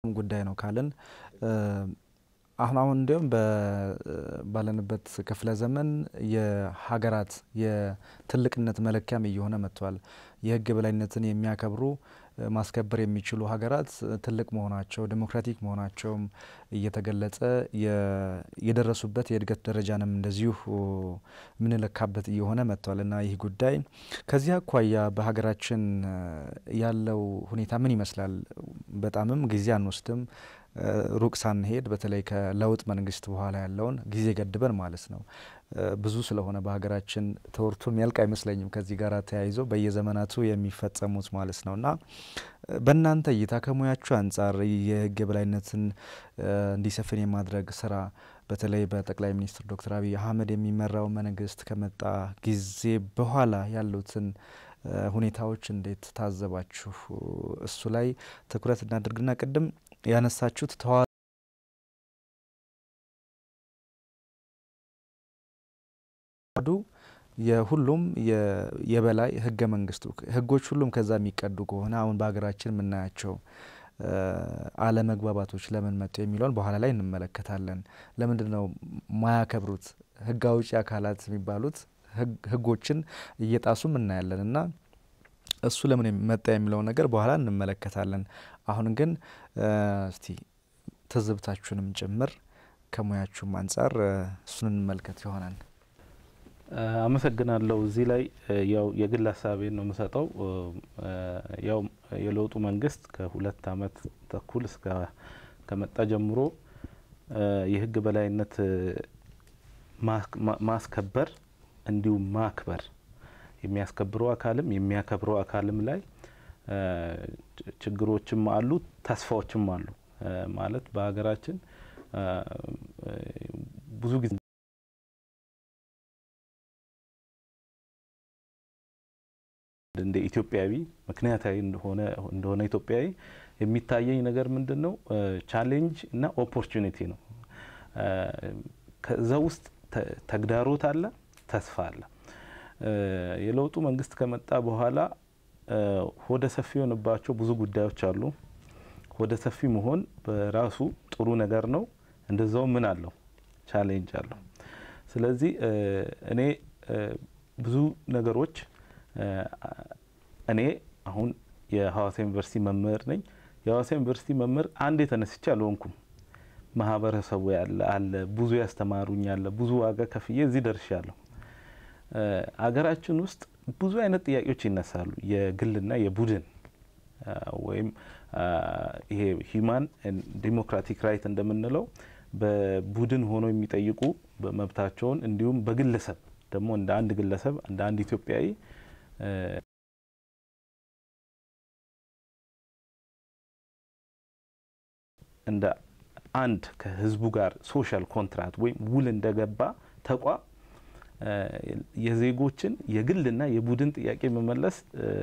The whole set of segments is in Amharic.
ጉዳይ ነው ካልን አሁን አሁን እንዲሁም ባለንበት ክፍለ ዘመን የሀገራት የትልቅነት መለኪያም እየሆነ መጥቷል። የሕግ የበላይነትን የሚያከብሩ ማስከበር የሚችሉ ሀገራት ትልቅ መሆናቸው ዴሞክራቲክ መሆናቸውም እየተገለጸ የደረሱበት የእድገት ደረጃንም እንደዚሁ የምንለካበት እየሆነ መጥቷል እና ይህ ጉዳይ ከዚህ አኳያ በሀገራችን ያለው ሁኔታ ምን ይመስላል? በጣምም ጊዜ አንወስድም ሩቅ ሳንሄድ በተለይ ከለውጥ መንግስት በኋላ ያለውን ጊዜ ገድበን ማለት ነው። ብዙ ስለሆነ በሀገራችን ተወርቶ የሚያልቅ አይመስለኝም ከዚህ ጋር ተያይዞ በየዘመናቱ የሚፈጸሙት ማለት ነው እና በእናንተ እይታ ከሙያችሁ አንጻር የህግ የበላይነትን እንዲሰፍን የማድረግ ስራ በተለይ በጠቅላይ ሚኒስትር ዶክተር አብይ አህመድ የሚመራው መንግስት ከመጣ ጊዜ በኋላ ያሉትን ሁኔታዎች እንዴት ታዘባችሁ? እሱ ላይ ትኩረት እናድርግና ቅድም ያነሳችሁት ተዋ ዱ የሁሉም የበላይ ህገ መንግስቱ ህጎች ሁሉም ከዛ የሚቀዱ ከሆነ አሁን በሀገራችን የምናያቸው አለመግባባቶች ለምን መጡ የሚለውን በኋላ ላይ እንመለከታለን። ለምንድን ነው ማያከብሩት ህግ አውጪ አካላት የሚባሉት ህጎችን እየጣሱም እናያለን እና እሱ ለምን መጣ የሚለውን ነገር በኋላ እንመለከታለን። አሁን ግን እስቲ ትዝብታችሁንም ጭምር ከሙያችሁም አንጻር እሱን እንመልከት ይሆናል። አመሰግናለሁ። እዚህ ላይ ያው የግል ሀሳቤን ነው የምሰጠው። ያው የለውጡ መንግስት ከሁለት አመት ተኩል እስከ ከመጣ ጀምሮ የህግ በላይነት ማስከበር እንዲሁም ማክበር የሚያስከብረው አካልም የሚያከብረው አካልም ላይ ችግሮችም አሉ፣ ተስፋዎችም አሉ። ማለት በሀገራችን ብዙ ጊዜ እንደ ኢትዮጵያዊ ምክንያታዊ እንደሆነ እንደሆነ ኢትዮጵያዊ የሚታየኝ ነገር ምንድን ነው? ቻሌንጅ እና ኦፖርቹኒቲ ነው። ከዛ ውስጥ ተግዳሮት አለ፣ ተስፋ አለ። የለውጡ መንግስት ከመጣ በኋላ ሆደ ሰፊ የሆነባቸው ብዙ ጉዳዮች አሉ። ሆደ ሰፊ መሆን በራሱ ጥሩ ነገር ነው። እንደዛው ምን አለው ቻሌንጅ አለው። ስለዚህ እኔ ብዙ ነገሮች እኔ አሁን የሀዋሳ ዩኒቨርሲቲ መምህር ነኝ። የሀዋሳ ዩኒቨርሲቲ መምህር አንድ የተነስቼ አልሆንኩም። ማህበረሰቡ ያለ አለ ብዙ ያስተማሩኝ አለ ብዙ ዋጋ ከፍዬ እዚህ ደርሻለሁ። አገራችን ውስጥ ብዙ አይነት ጥያቄዎች ይነሳሉ። የግልና የቡድን ወይም ይሄ ሂማን ዲሞክራቲክ ራይት እንደምንለው በቡድን ሆኖ የሚጠይቁ መብታቸውን እንዲሁም በግለሰብ ደግሞ እንደ አንድ ግለሰብ እንደ አንድ ኢትዮጵያዊ እንደ አንድ ከህዝቡ ጋር ሶሻል ኮንትራት ወይም ውል እንደገባ ተቋም የዜጎችን የግልና የቡድን ጥያቄ መመለስ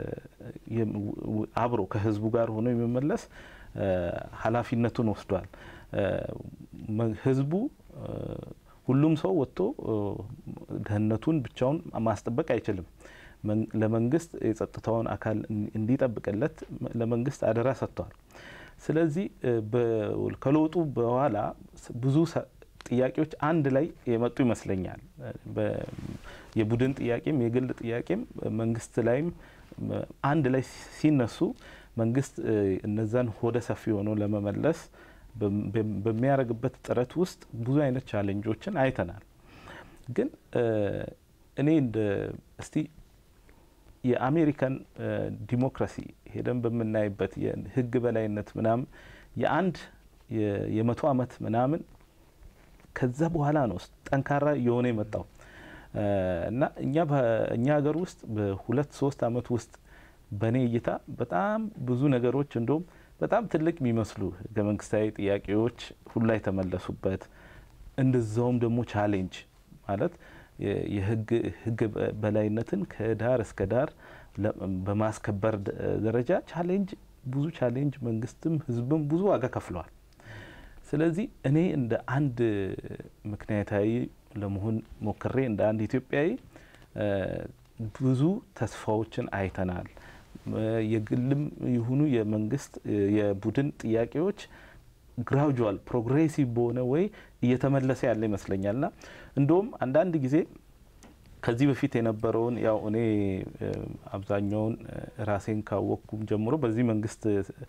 አብሮ ከህዝቡ ጋር ሆኖ የመመለስ ኃላፊነቱን ወስዷል። ህዝቡ ሁሉም ሰው ወጥቶ ደህንነቱን ብቻውን ማስጠበቅ አይችልም። ለመንግስት የጸጥታውን አካል እንዲጠብቅለት ለመንግስት አደራ ሰጥቷል። ስለዚህ ከለውጡ በኋላ ብዙ ጥያቄዎች አንድ ላይ የመጡ ይመስለኛል። የቡድን ጥያቄም የግል ጥያቄም መንግስት ላይም አንድ ላይ ሲነሱ መንግስት እነዛን ሆደ ሰፊ ሆኖ ለመመለስ በሚያደርግበት ጥረት ውስጥ ብዙ አይነት ቻሌንጆችን አይተናል። ግን እኔ እንደ እስቲ የአሜሪካን ዲሞክራሲ ሄደን በምናይበት የህግ በላይነት ምናምን የአንድ የመቶ አመት ምናምን ከዛ በኋላ ነው ጠንካራ እየሆነ የመጣው እና እኛ በእኛ ሀገር ውስጥ በሁለት ሶስት አመት ውስጥ በእኔ እይታ በጣም ብዙ ነገሮች እንደውም በጣም ትልቅ የሚመስሉ ህገ መንግስታዊ ጥያቄዎች ሁላ የተመለሱበት እንደዛውም ደግሞ ቻሌንጅ ማለት የህግ በላይነትን ከዳር እስከ ዳር በማስከበር ደረጃ ቻሌንጅ ብዙ ቻሌንጅ መንግስትም ህዝብም ብዙ ዋጋ ከፍለዋል። ስለዚህ እኔ እንደ አንድ ምክንያታዊ ለመሆን ሞክሬ እንደ አንድ ኢትዮጵያዊ ብዙ ተስፋዎችን አይተናል። የግልም ይሁኑ የመንግስት የቡድን ጥያቄዎች ግራጁዋል ፕሮግሬሲቭ በሆነ ወይ እየተመለሰ ያለ ይመስለኛል ና እንደውም አንዳንድ ጊዜ ከዚህ በፊት የነበረውን ያው እኔ አብዛኛውን ራሴን ካወቅኩም ጀምሮ በዚህ መንግስት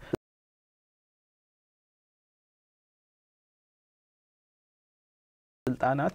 ስልጣናት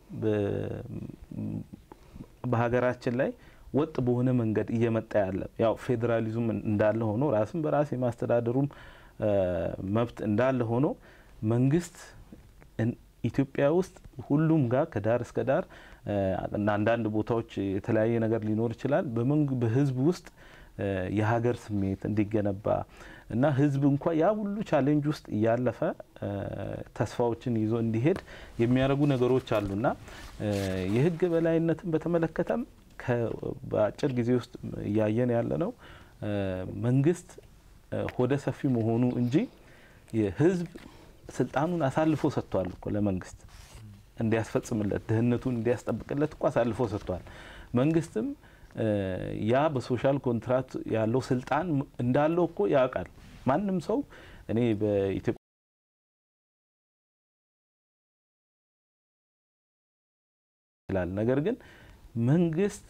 በሀገራችን ላይ ወጥ በሆነ መንገድ እየመጣ ያለ ያው ፌዴራሊዝም እንዳለ ሆኖ ራስን በራስ የማስተዳደሩም መብት እንዳለ ሆኖ መንግስት ኢትዮጵያ ውስጥ ሁሉም ጋር ከዳር እስከ ዳር አንዳንድ ቦታዎች የተለያየ ነገር ሊኖር ይችላል። በህዝብ ውስጥ የሀገር ስሜት እንዲገነባ እና ህዝብ እንኳ ያ ሁሉ ቻሌንጅ ውስጥ እያለፈ ተስፋዎችን ይዞ እንዲሄድ የሚያደርጉ ነገሮች አሉና የህግ በላይነትን በተመለከተም በአጭር ጊዜ ውስጥ እያየን ያለ ነው መንግስት ሆደ ሰፊ መሆኑ እንጂ የህዝብ ስልጣኑን አሳልፎ ሰጥቷል እኮ ለመንግስት እንዲያስፈጽምለት ድህነቱን እንዲያስጠብቅለት እኮ አሳልፎ ሰጥቷል። መንግስትም ያ በሶሻል ኮንትራት ያለው ስልጣን እንዳለው እኮ ያውቃል። ማንም ሰው እኔ በኢትዮጵያ ይላል። ነገር ግን መንግስት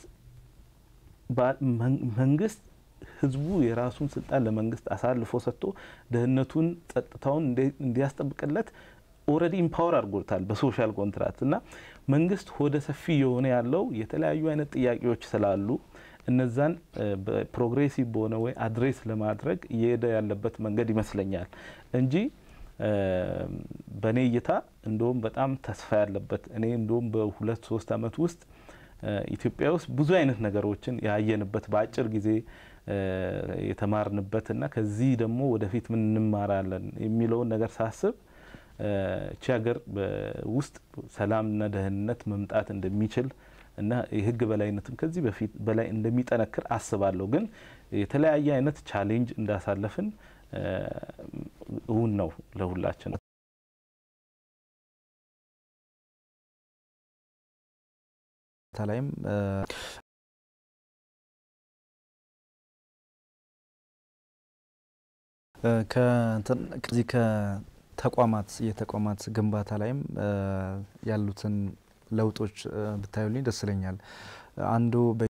መንግስት ህዝቡ የራሱን ስልጣን ለመንግስት አሳልፎ ሰጥቶ ደህንነቱን፣ ጸጥታውን እንዲያስጠብቅለት ኦልሬዲ ኢምፓወር አድርጎታል በሶሻል ኮንትራት እና መንግስት ሆደ ሰፊ የሆነ ያለው የተለያዩ አይነት ጥያቄዎች ስላሉ እነዛን ፕሮግሬሲቭ በሆነ ወይ አድሬስ ለማድረግ እየሄደ ያለበት መንገድ ይመስለኛል እንጂ በእኔ እይታ እንደውም በጣም ተስፋ ያለበት እኔ እንደውም በሁለት ሶስት አመት ውስጥ ኢትዮጵያ ውስጥ ብዙ አይነት ነገሮችን ያየንበት በአጭር ጊዜ የተማርንበት እና ከዚህ ደግሞ ወደፊት ምን እንማራለን የሚለውን ነገር ሳስብ እቺ ሀገር ውስጥ ሰላምና ደህንነት መምጣት እንደሚችል እና የህግ በላይነትም ከዚህ በፊት በላይ እንደሚጠነክር አስባለሁ። ግን የተለያየ አይነት ቻሌንጅ እንዳሳለፍን እውን ነው ለሁላችን። ላይም ከዚህ ከተቋማት የተቋማት ግንባታ ላይም ያሉትን ለውጦች ብታዩልኝ ደስ ይለኛል። አንዱ